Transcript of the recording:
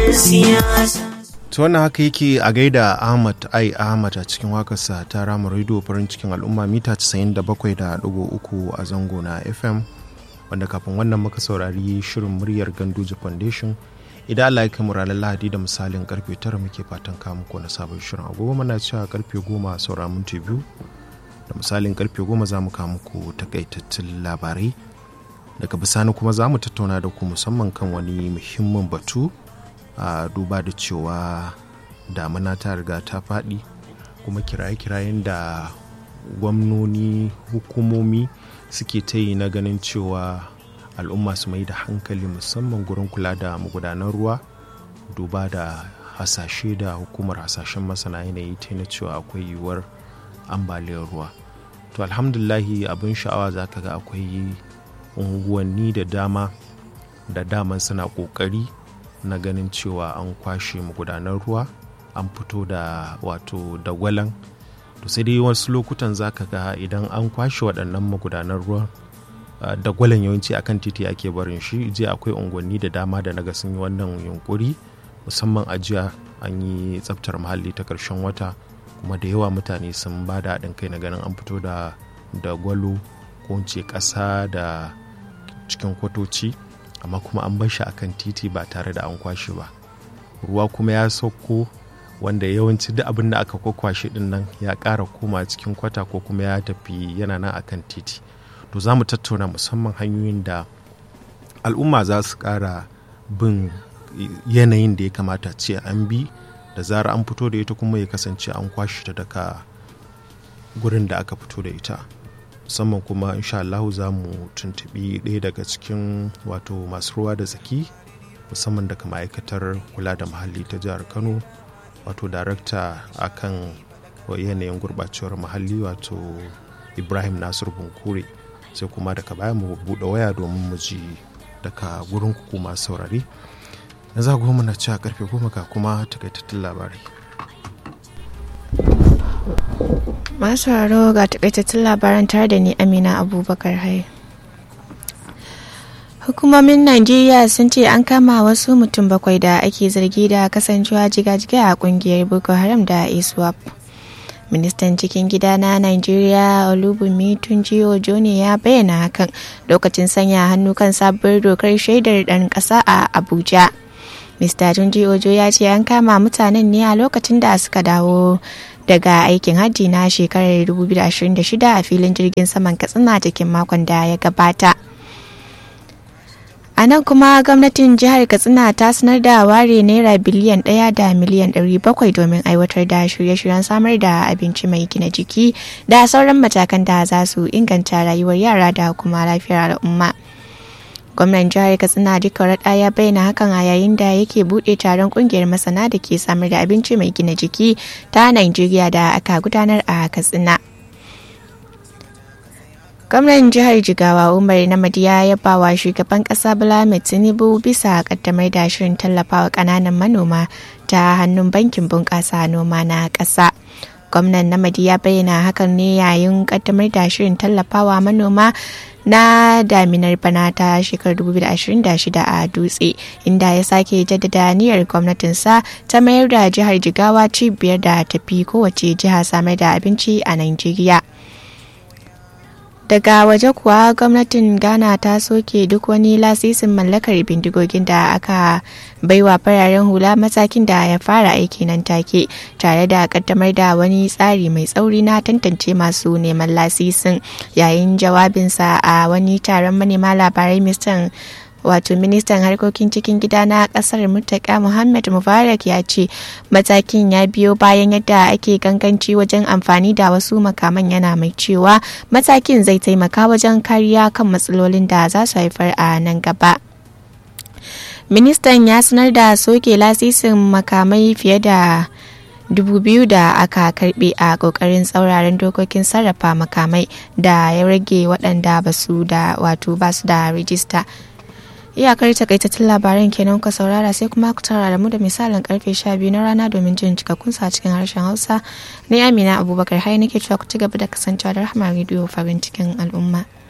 siyasa ta wannan haka yake a gaida ahmad ai ahmad a cikin wakarsa ta rama rediyo farin cikin al'umma mita 97.3 a zango na fm wanda kafin wannan muka saurari shirin muryar ganduje foundation idan allah ya kai ranar lahadi da misalin karfe 9 muke fatan kamu ko na sabon shirin agogo muna cewa karfe 10 saura minti biyu da misalin karfe 10 za mu kawo muku takaitattun labarai daga bisani kuma za mu tattauna da ku musamman kan wani muhimmin batu a duba da cewa damuna ta riga ta faɗi kuma kiraye-kirayen da gwamnoni hukumomi suke ta yi na ganin cewa al'umma su mai da hankali musamman gurin kula da magudanan ruwa duba da hasashe da hukumar hasashen masana yanayi ta na cewa akwai yiwuwar ambaliyar ruwa to alhamdulahi abin sha'awa za ka ga akwai unguwanni da dama da daman suna ƙoƙari na ganin cewa an kwashe magudanar ruwa an fito da wato dagwalan to sai dai wasu lokutan za ka ga idan an kwashe waɗannan magudanar ruwa dagwalan yawanci akan titi ake barin shi jiya akwai unguwanni da dama da naga sun yi wannan yunkuri musamman a jiya an yi tsaftar muhalli ta ƙarshen wata kuma da yawa mutane sun ba da haɗin kai na ganin an fito da dagwalo ko ce ƙasa da cikin kwatoci amma kuma an bar shi akan titi ba tare da an kwashe ba ruwa kuma ya sauko wanda yawanci duk abin da aka kwakwashe din nan ya ƙara koma cikin kwata ko kuma ya tafi yana nan akan titi to za mu tattauna musamman hanyoyin da al'umma za su ƙara bin yanayin da ya kamata ce an bi da zara an fito da ita kuma ya kasance an kwashe ta daga gurin da aka fito da ita musamman kuma insha Allah za mu tuntubi ɗaya daga cikin wato masu ruwa da tsaki musamman daga ma'aikatar kula da muhalli ta jihar kano wato darakta akan yanayin gurɓacewar muhalli wato ibrahim nasir bunkure sai kuma daga baya mu buɗe waya domin mu ji daga gurin ku masu saurari na za goma na ci a karfe goma ga kuma takaitattun labarai masu sauraro ga takaitattun labaran tare da ni amina abubakar hai hukumomin najeriya sun ce an kama wasu mutum bakwai da ake zargi da kasancewa jiga-jiga a kungiyar boko haram da iswap ministan cikin gida na najeriya olubumi tunji ojo ne ya bayyana hakan lokacin sanya hannu kan sabuwar dokar shaidar dan kasa a abuja mr tunji ojo ya ce an kama mutanen ne a lokacin da suka dawo daga aikin hajji na shekarar 2026 a filin jirgin saman katsina cikin makon da ya gabata a nan kuma gwamnatin jihar katsina ta sanar da ware naira biliyan ɗaya da miliyan ɗari bakwai domin aiwatar da shirye-shiryen samar da abinci mai gina jiki da sauran matakan da za su inganta rayuwar yara da kuma lafiyar al'umma gwamnan jihar katsina duka raɗa ya bayyana hakan a yayin da yake buɗe taron ƙungiyar masana da ke samar da abinci mai gina jiki ta nigeria da aka gudanar a katsina gwamnan jihar jigawa umar namadiya ya ba wa shugaban kasa bala tinubu bisa kaddamar da shirin tallafawa kananan manoma ta hannun bankin bunƙasa noma na ƙasa gwamnan namadi ya bayyana hakan ne yayin kaddamar da shirin tallafawa manoma na daminar bana ta shekarar 2026 a dutse inda ya sake jaddada niyyar gwamnatinsa ta mayar da jihar jigawa cibiyar da tafi kowace jiha samar da abinci a nigeria daga waje kuwa gwamnatin ghana ta soke duk wani lasisin mallakar bindigogin da aka baiwa fararen hula matakin da ya fara aiki nan take tare da kaddamar da wani tsari mai tsauri na tantance masu neman lasisin yayin jawabinsa a wani taron manema labarai mistan wato ministan harkokin cikin gida na kasar murtaka muhammad mubarak ya ce matakin ya biyo bayan yadda ake ganganci wajen amfani da wasu makaman yana mai cewa matakin zai taimaka wajen kariya kan matsalolin da za su haifar a nan gaba ministan ya sanar da soke lasisin makamai fiye da dubu biyu da aka karbe a kokarin tsauraran dokokin sarrafa makamai da ya rage waɗanda ba su da wato ba su da rijista iyakar takaitattun labaran kenan ka saurara sai kuma ku tara da mu da misalin karfe 12 na rana domin jin cikakkun sa cikin harshen hausa ni amina abubakar hai nake cewa ku ci gaba da kasancewa da rahama rediyo farin cikin al'umma